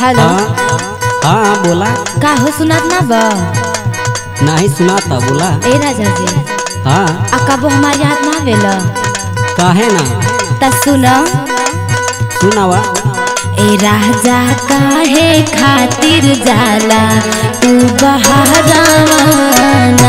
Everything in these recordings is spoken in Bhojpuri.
हेलो हाँ हाँ बोला का हो सुनात ना बा नहीं सुनाता बोला ए राजा जी हाँ आ कबो हमार याद ना आवेला काहे ना त सुन सुनावा ए राजा काहे खातिर जाला तू बहारावाना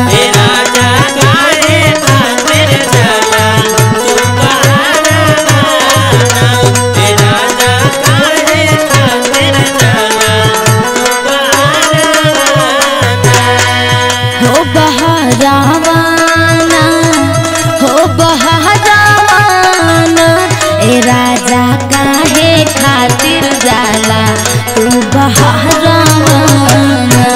हो बहारावाना हो बहारावाना ए राजा काहे खातिर जाला तू बहारावाना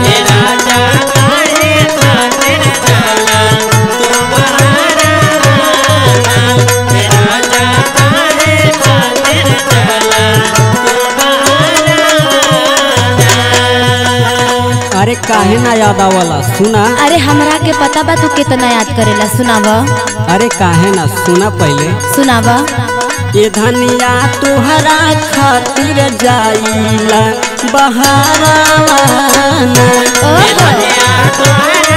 अरे काहे ना याद आवला सुना अरे हमरा के पता बा तू कितना याद करेला सुनावा अरे काहे ना सुना पहले सुनावा ये धनिया तुहरा खातिर जाइला बहारावाना ओहो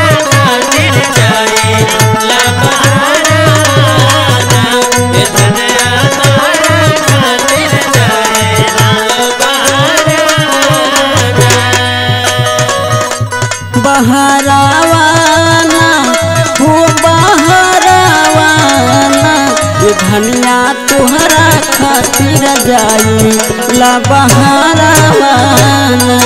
बहरावाना हो बहरावाना ये धनिया तुहरा खातिर जाई ला बहरावाना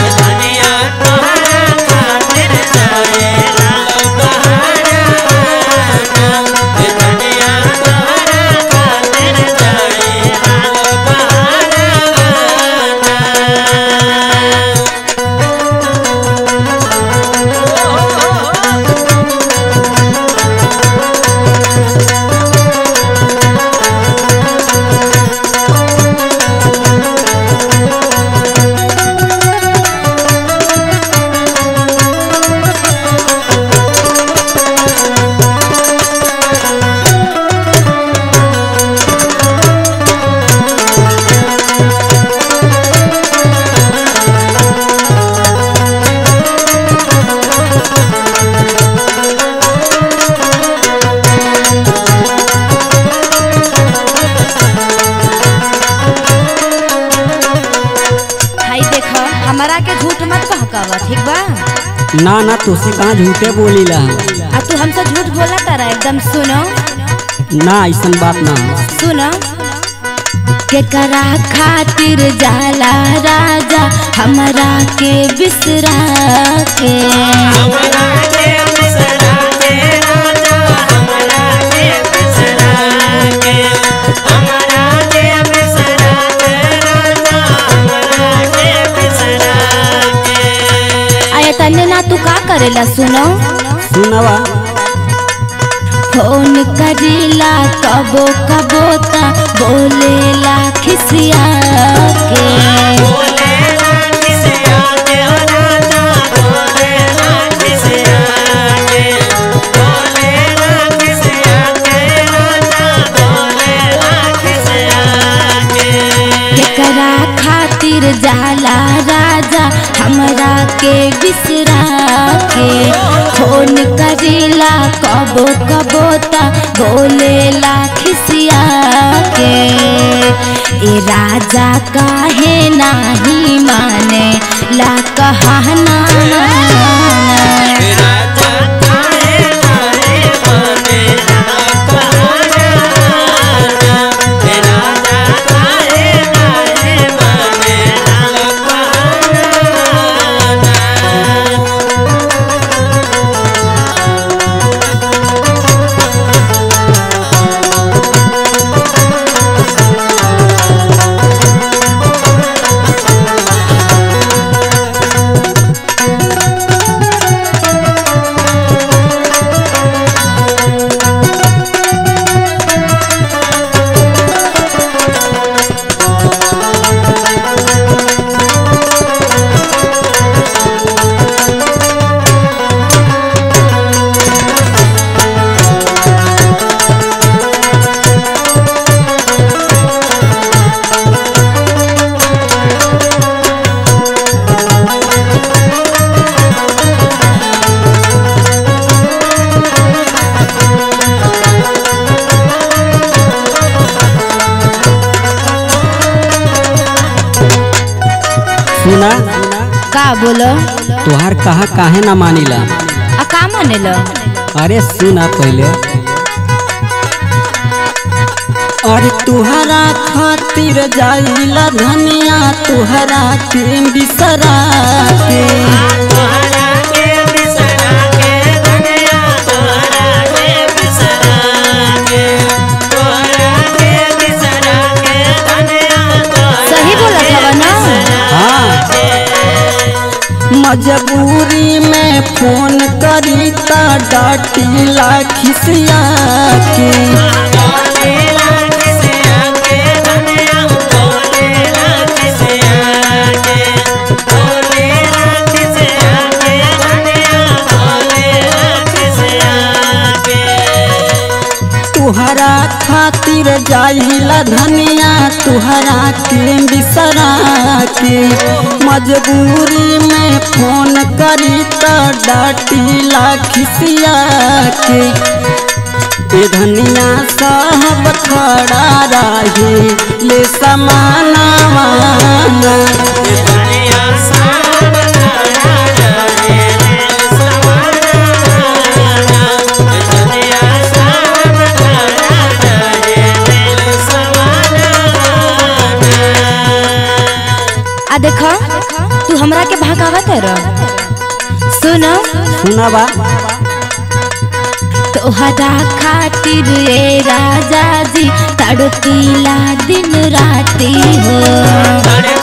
भाई देख हमरा के झूठ मत बहकावा ठीक बा ना ना तुसे कहाँ झूठे बोलीला आ तू हमसे झूठ बोला तारा एकदम सुनो ना ऐसन बात ना हो। सुनो केकरा खातिर जाला राजा हमरा के बिसरा के आया तन्ने ना तू का करेला सुनो सुनवा फोन करीला कबो कबो ता बोलेला खिसिया के केकरा खातिर जाला राजा हमरा के बिसरा के फोन करीला कबो कबो ता बोलेला खिसिया के ए राजा काहे नाही माने ला कहना का बोलो तोहार कहा काहे ना मानिला आ का मानेलो अरे सुना पहले अरे तुहरा खातिर जाइला धनिया तुहरा के बिसरा के सही बोलत हवा ना हाँ मजबूरी में फोन करी ता डाटीला खिसिया के तुहरा खातिर जाइला धनिया तुहरा के बिसरा के मजबूरी में फोन करी तो डाटीला खिसिया के ए धनिया साहब खड़ा रही ले समानावा आ देखो तू हमरा के भगावत है सुनो सुना बा तोहरा खातिर ए राजा जी तड़पीला दिन राती हो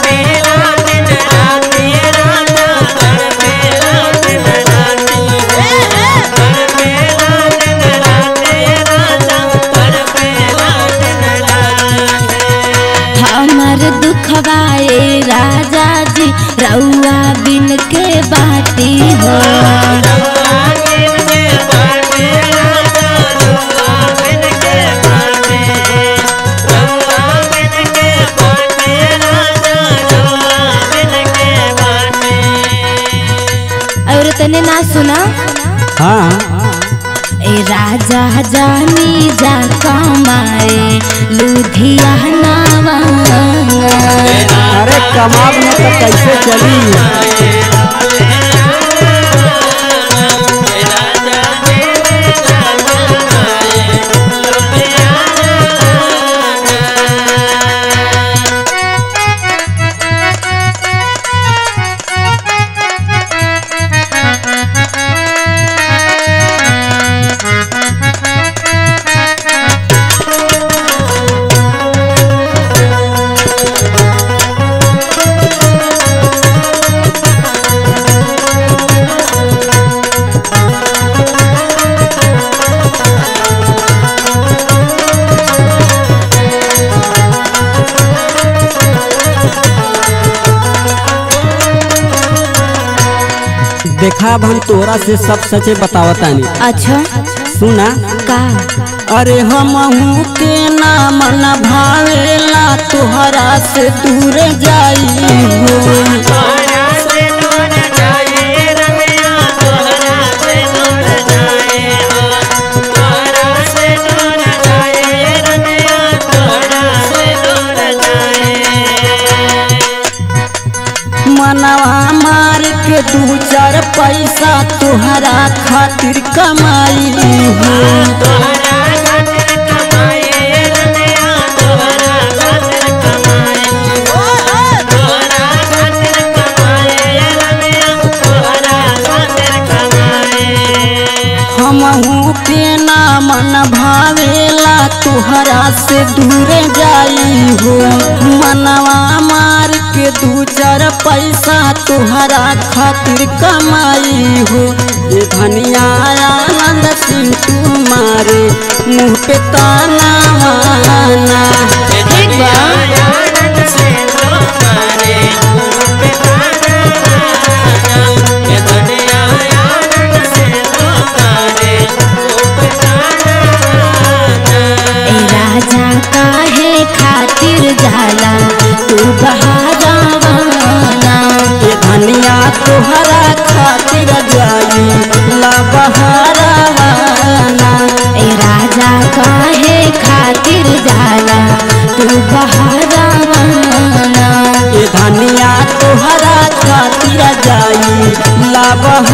हमर दुखवा ए राजा जी रउआ बिन के बाटी हो और तने ना सुना हाँ ए राजा जानी जा कमाए लुधियाना अरे कमाब में तो कैसे चली देखा अब हम तोरा से सब सचे बतावतानी अच्छा सुना का अरे हमहू के नाम न भावेला तोहरा से दूर जाई हो मनवा मार के दू चार पैसा तोहरा खातिर कमाई हो हमहू के नाम न भावेला तोहरा से दूर जाई हो मनवा मार के दू चार पैसा तोहरा खातिर कमाई हो ये धनिया आनंद सिंह तुम्हारे मुँह पे ताना वाना ठीक बा ए राजा काहे खातिर जाला तू बहारावाना ये धनिया तोहरा खातिर जाई ला बहारावाना ए राजा काहे खातिर जाला तू बहारावाना ये धनिया तोहरा खातिर जा बहा